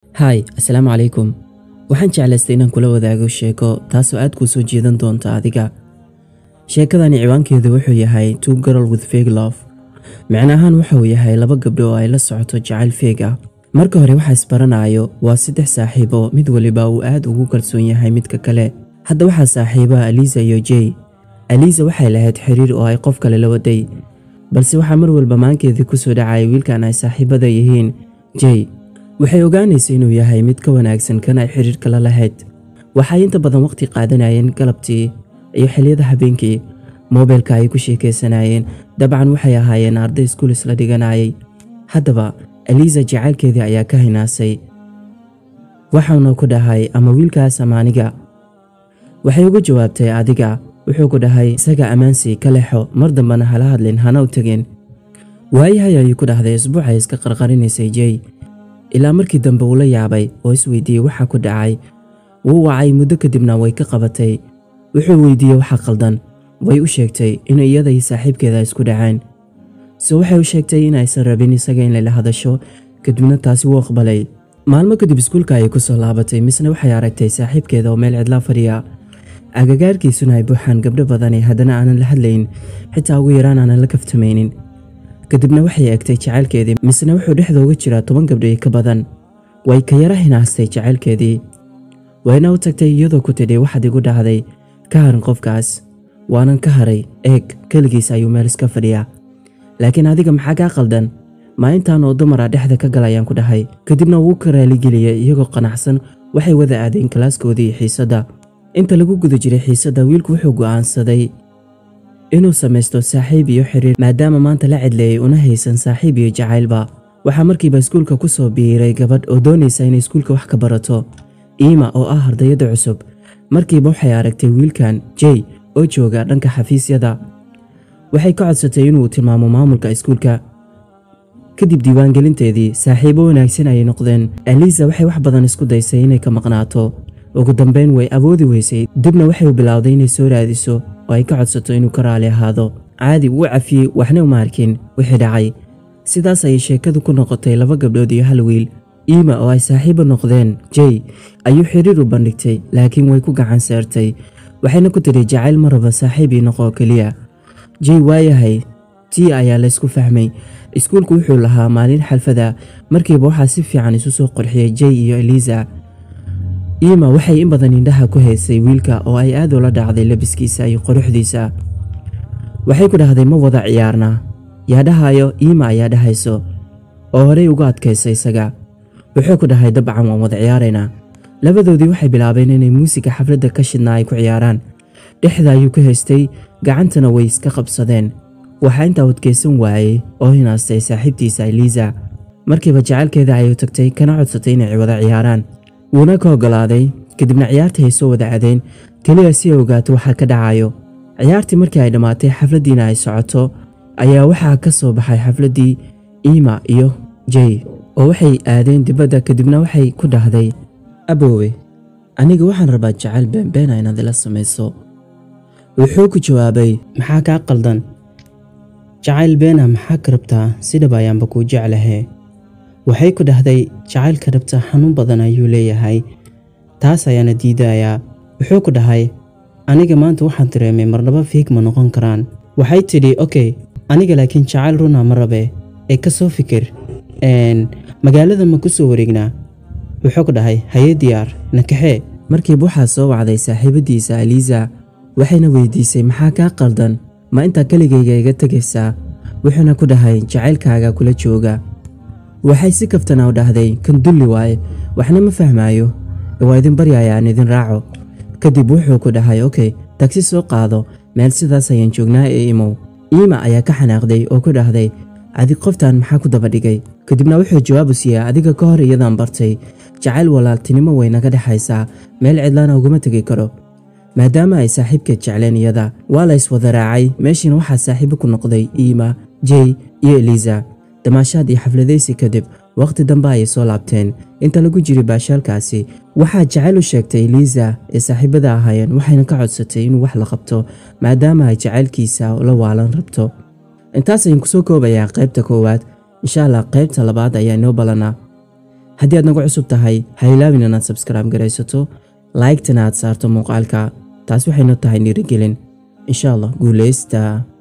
haay assalaamu calaykum waxaan jeclaystay inaan kula wadaago sheeko taasoo aad kuu soo jeedan doonta adiga sheekadani ciwaankeedu wuxuu yahay two girl with fake love micno ahaan wuxuu yahay laba gabdho oo ay la socoto jacayl feeg ah marka hore waxa isbaranayo waa saddex saaxiibo mid waliba uu aad ugu kalsoon yahay midka kale hadda waxaa saaxiiba aliisa iyo jey aliisa waxay lahayd xiriir oo ay qof kale la waday balse waxaa mar walba maankeedii kusoo dhacaya wiilkan ay saaxiibada yihiin jey waxay ogaanaysa inuu yahay mid ka wanaagsan kan ay xiriirka la lahayd waxay inta badan waqti qaadanayeen galabtii iyo xiliyada habeenkii moobeelka ay ku sheekaysanayeen dabcan waxay ahaayeen arday iskuul isla dhiganayay haddaba aliisa jacaylkeedii ayaa ka hinaasay waxauna ku dhahay ama wiilkaas ama aniga waxay ugu jawaabtay adiga wuxuu ku dhahay isaga ammaansi ka lexo mar dambena hala hadlin hana u tegin waayahay ayuu ku dhahday isbuucay iska qarqarinaysay jey ilaa markii dambe uu la yaabay oo isweydiiyey waxa ku dhacay wuu wacay muddo kadibna way ka qabatay wuxuu weydiiyey waxa qaldan way u sheegtay in iyada iyo saaxiibkeeda isku dhaceen se waxay u sheegtay in aysan rabin isaga in layla hadasho kadibna taasi wuu aqbalay maalmo kadib iskuulka ayay ku soo laabatay misna waxay aragtay saaxiibkeeda oo meel cidlaa fadhiya agagaarkiisuna ay buuxaan gabdho badani haddana aanan la hadlayn xitaa ugu yaraan aanan la kaftamaynin kadibna waxay eegtay jacaylkeedii misna wuxuu dhexda uga jiraa toban gabdho ka badan way ka yara hinaastay jacaylkeedii wayna u tagtay iyadoo ku tidhi waxaad igu dhahday ka harin qofkaas waanan ka haray eeg keligiis ayuu meel iska fadhiyaa laakiin adiga maxaa kaa qaldan maa intaan oo dumara dhexda ka galayaan ku dhahay kadibna wuu ka raaligeliyey iyagoo qanacsan waxay wada aadeen kalaaskoodii xiisadda inta lagu guda jiray xiisadda wiilku wuxuu go'aansaday inuu samaysto saaxiib iyo xiriir maadaama maanta la cidleeyey una haysan saaxiib iyo jacaylba waxaa markiiba iskuulka ku soo biiray gabadh oo doonaysa inay iskuulka wax ka barato iima oo ah ardayadda cusub markiiba waxay aragtay wiilkan jey oo jooga dhanka xafiisyada waxay ka codsatay inuu tilmaamo maamulka iskuulka kadib diiwaangelinteedii saaxiibo wanaagsan ayay noqdeen aliisa waxay wax badan isku daysay inay ka maqnaato ugu dambeyn way awoodi weysay dibna waxay u bilowday inay soo raadiso oo ay ka codsato inuu ka raali ahaado caadi wuu cafiyey waxna uma arkin wixii dhacay sidaas ayay sheekadu ku noqotay laba gabdhood iyo hal wiil iima oo ay saaxiibo noqdeen jey ayuu xiriir u bandhigtay laakiin way ku gacan seertay waxayna ku tidhi jacayl ma raba saaxiib ii noqoo keliya jey waayahay tii ayaa laysku fahmay iskuulku wuxuu lahaa maalin xalfada markiiba waxaa si fiican isu soo qorxiyey jey iyo eliisa iima waxay in badan indhaha ku haysay wiilka oo ay aad ula dhacday labiskiisa iyo quruxdiisa waxay ku dhahday ma wada ciyaarna yaa dhahayo iima ayaa dhahayso oo horey uga adkaysa isaga wuxuu ku dhahay dabcan waan wada ciyaaraynaa labadoodii waxay bilaabeen inay muusiga xafladda ka shidnaa ay ku ciyaaraan dhexda ayuu ka haystay gacantana way iska qabsadeen waxaa intaa wadkaysan waayey oo hinaastay saaxiibtiisa eliisa markiiba jacaylkeeda ayuu tagtay kana codsatay inay wada ciyaaraan wuuna ka oggolaaday kadibna ciyaartii ay soo wada cadeen keliya si ay ogaato waxaa ka dhacayo ciyaartii markii ay dhammaatay xafladdiina ay socoto ayaa waxaa ka soo baxay xafladdii iima iyo jey oo waxay aadeen dibadda kadibna waxay ku dhahday aboowe aniga waxaan rabaa jacayl beenbeena inaad ila samayso wuxuu ku jawaabay maxaa kaa qaldan jacayl beena maxaa ka rabtaa si dhab ayaanba kuu jeclahee waxay ku dhahday jacaylka dhabta xanuun badan ayuu leeyahay taas ayaana diidayaa wuxuu ku dhahay aniga maanta waxaan dareemay marnaba fiig ma noqon karaan waxay tidhi okey aniga laakiin jacayl runa ma rabe ee ka soo fikir magaalada ma ku soo wareegnaa wuxuu ku dhahay haye diyaar nakaxee markiiba waxaa soo wacday saaxiibadiisa aliisa waxayna weydiisay maxaa kaa qaldan ma intaa keligayga iga tegaysaa wuxuuna ku dhahay jacaylkaaga kula jooga waxay si kaftana u dhahday kan dulli waaye waxna ma fahmaayo waa idin baryaya aan idin raaco kadib wuxuu ku dhahay okey tagsi soo qaado meel sidaas ayaan joognaa ee imow iima ayaa ka xanaaqday oo ku dhahday adig qoftan maxaa ku daba dhigay kadibna wuxuu jawaabu siiyey adiga ka hor iyadaan bartay jacayl walaaltinimo way naga dhexaysaa meel cidlaana uguma tegi karo maadaama ay saaxiibkeed jecleen iyada waa la yswada raacay meeshiina waxaa saaxiibo ku noqday iima jey iyo eliisa damaashaad iyo xafladaysi kadib wakhti dambe ayay soo laabteen inta lagu jiray baashaalkaasi waxaa jacayl u sheegtay eliisa ee saaxiibada ahaayeen waxayna ka codsatay inuu wax la qabto maadaama ay jacaylkiisa la waalan rabto intaas ayaan kusoo koobayaa qaybta koowaad insha allah qaybta labaad ayaa inoo ballanaa haddii aad nagu cusub tahay ha ilaawin inaad sabskraibe garaysato laygtana aad saarto muuqaalka taas waxayno tahay dhiirigelin insha allah guuleysta